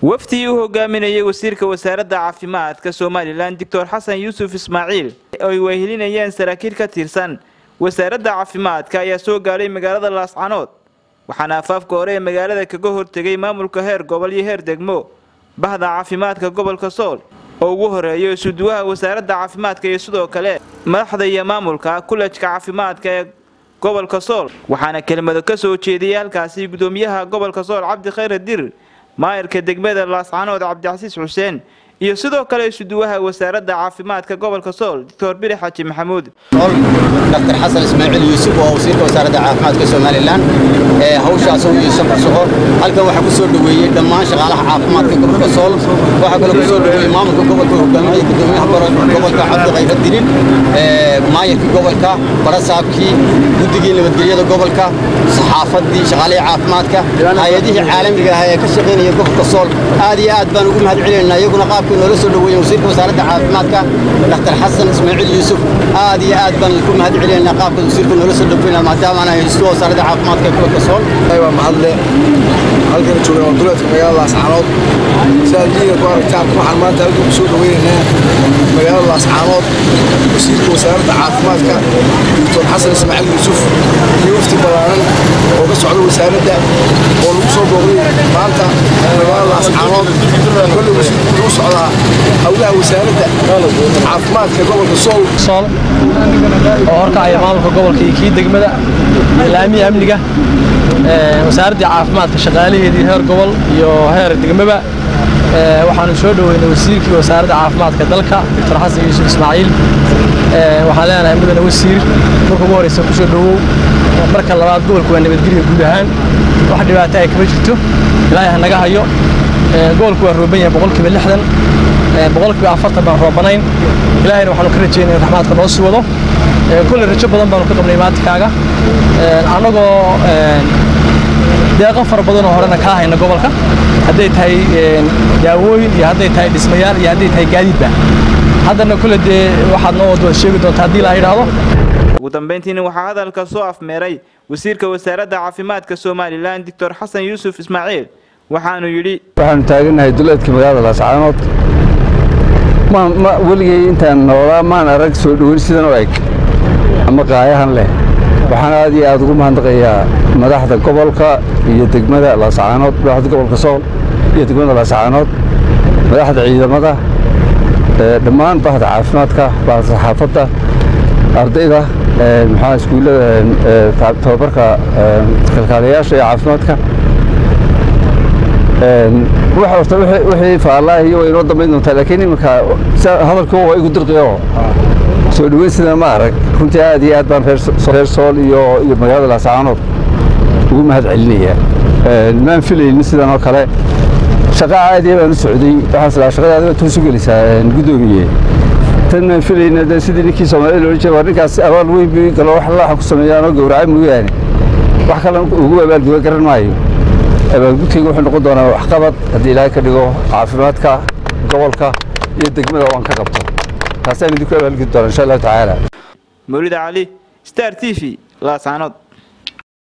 wafdii u hogaaminayay wasiirka wasaaradda caafimaadka somalilan doctor xasan yuusuf ismaaciil oy wehelinayeen saraakiil ka tirsan wasaaradda caafimaadka ayaa soo gaadhay magaalada laascanood waxaana afaafka hore ee magaalada kaga hortegay maamulka heer gobol iyo heer degmo bahda caafimaadka gobolka sool oo ugu horeeyo isuduwaha wasaaradda caafimaadka iyo sidoo kale madaxda iyo maamulka kulajka caafimaadka ee gobolka sool waxaana kelmado ka soo jeediyay halkaasi gudoomiyaha gobolka sool cabdi khayre dir maayarka degmada laascanood cabdicasiis xuseen iyo sidoo kale isuduwaha wasaaradda caafimaadka gobolka sool doctor biri xaji maxamuud dr xasan ismaaciil yuusuf oo wasiirka wasaaradda caafimaadka somalilan ee hawshaas u yiisan farsaqo halkan waxaa ku soo dhoweeyey dhammaan shaqaalaha caafimaadka gobolka sool waxaa kaloo ku soo dhoweeyey maamulka gobolka hogaaminaya gudoomiyaha gobolka cabdi khayre dirin maayarkii gobolka barasaabkii guddigii nabadgelyada gobolka saxaafaddii shaqaalihii caafimaadka hay-adihii caalamiga ah ee ka shaqaynaya gobolka sool aad iyo aad baan ugu mahad celinaynaa iyaguna qaabkii noola soo dhoweeyey wasiirka wasaaradda caafimaadka dr xasan ismaaciil yuusuf aad iyo aad baan ku mahad celinaynaa qaabka wasiirka noola soo dhoweynaa maadaama aan haysto wasaaradda caafimaadka ee gobolka sool waa mahadle halkan joognaa waa duleedka magaalada laascaanood sidaad liiga ku aragtaan waxaan maanta halkan ku soo dhoweynaynaa magaalada laascaanood wasiirka wasaaradda caafimaadka doctor xasan ismaaciil yuusuf iyo wafti ballaaran oo ka socda wasaaradda oo lagu soo booqday maanta magaalada laascaanood kolle wasiirku wuxuu socdaa howlaha wasaaradda caafimaadka gobolka sool sool oo horkacaya maamulka gobolka iyo kii degmada ilaamiya amniga wasaaraddii caafimaadka shaqaalaheedii heer gobol iyo heer degmaba waxaanu soo dhoweynay wasiirkii wasaaradda caafimaadka dalka doctor xasan yuusuf ismaaciil waxaan leenahay mudane wasiir marka ugu horeysa kusoo dhowow marka labaad gobolka waa nabadgelya guud ahaan wax dhibaato ay kama jirto ilaahay ha naga hayo gobolku waa rooban yahay boqolkiiba lixdan boqolkiiba afartan baan roobanayn ilaahayna waxaanu ka rajeynaya raxmaadka noo sii wado kulle rajo badan baanu ka qabnay maatikaaga annagoo deeqo fara badan oo horena kaa hayna gobolka hadday tahay daawooyin iyo hadday tahay dhismayaal iyo hadday tahay gaadiidba haddana kulle dee waxaad noo wada sheegi doonta haddii la yidhaahdo ugu dambayntiina waxaa hadalka soo afmeeray wasiirka wasaaradda caafimaadka somalilan doctor xasan yuusuf ismaaciil waxaanu yidhi waxaanu taagannahay duleedka magaalada laascaanood weligay intaan noolaa maan arag soo dhoweyn sidan u eg ama qaayahan leh waxaan aad iyo aad ugu mahadnaqayaa madaxda gobolka iyo degmada laascaanood madaxda gobolka sool iyo degmada laascaanood madaxda ciidamada dhammaan bahda caafimaadka bahda saxaafadda ardayda maxaa iskuullada tababarka kalkaalayaasha ee caafimaadka horta wixii faallaahiyo way inoo dambayn doontaa laakiin iminka hadalkii waa igu dirqiyo soo dhoweyn sidan ma arag runtii aad iyo aad baan reer sool iyo iyo magaalada laascaanood ugu mahad celinayaa maan filaynin sidan oo kale shaqa caadiya baan u socday waxaan islaa shaqada adiga toos u gelisaa guddoomiye tan maan filayna de sidii ninkii soomaalida loola jeeda waa ninkaas abaal weyn bi galo wax laaxa ku sameeyaanoo gowracay mooyaane wax kale ugu abaalguda garan maayo abaalgudkayga wuxuu noqon doonaa waxqabad haddii ilaahay ka dhigo caafimaadka gobolka iyo degmada oo aan ka qabto taasaan idinku abaalgudi doonaa insha allahu tacaala mawlida cali star t v laascaanood